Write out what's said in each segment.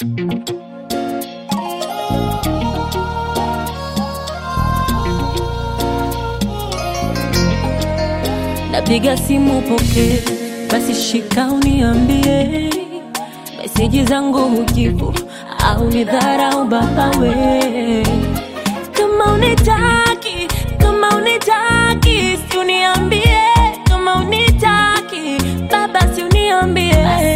Napiga simu poke, basi shika uniambie, meseji zangu hujibu au ni dharau baba we? Kama unitaki, kama unitaki, si uniambie, kama unitaki baba, si uniambie,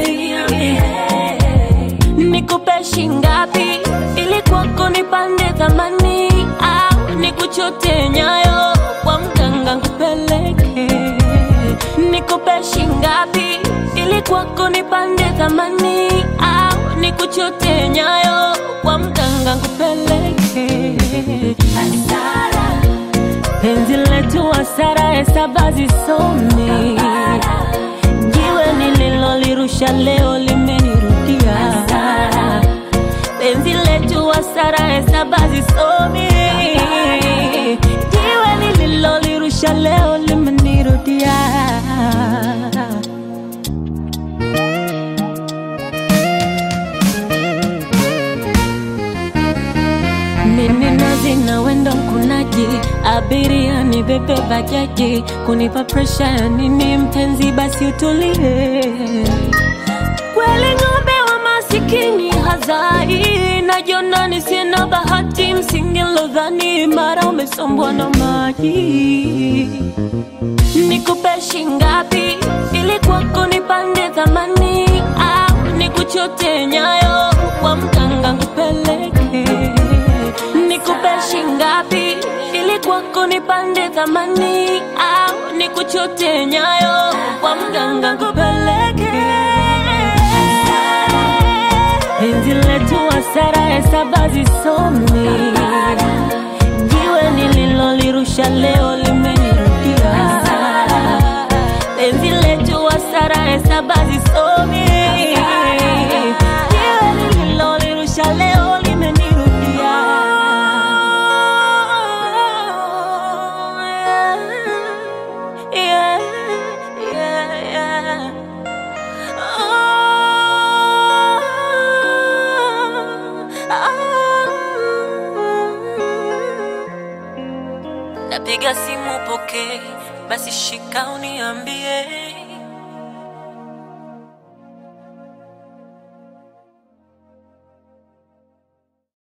nikupe shingapi ili kwako nipande thamani au nikuchote nyayo kwa mganga nkupeleke nikupe shingapi ili kwako nipande thamani au nikuchote nyayo kwa mganga nkupeleke hasara penzi letu hasara hesaba zisomi jiwe nililolirusha leo limenirudia penzi letu hasara hesaba zisomi jiwe nililolirusha leo limenirudia Mimi nazi na wendo mkunaji, abiria ni bebe bajaji, kunipa presha ya nini mpenzi, basi utulie. Kweli ng'ombe wa masikini hazai, najiona nisina bahati, msingi lodhani mara umesombwa na maji. Nikupe shingapi ili kwako nipande thamani, au nikuchote nyayo kwa mganga nkupeleke nikupe shingapi ili kwako nipande thamani au nikuchote nyayo kwa mganga nkupeleke penzi letu hasara hesaba zisomi jiwe nililolirusha leo limenirudia penzi letu hasara hesaba zisomi jiwe nililolirusha leo limenirudia yeah, yeah, yeah. Napiga simu poke, basi shika uniambie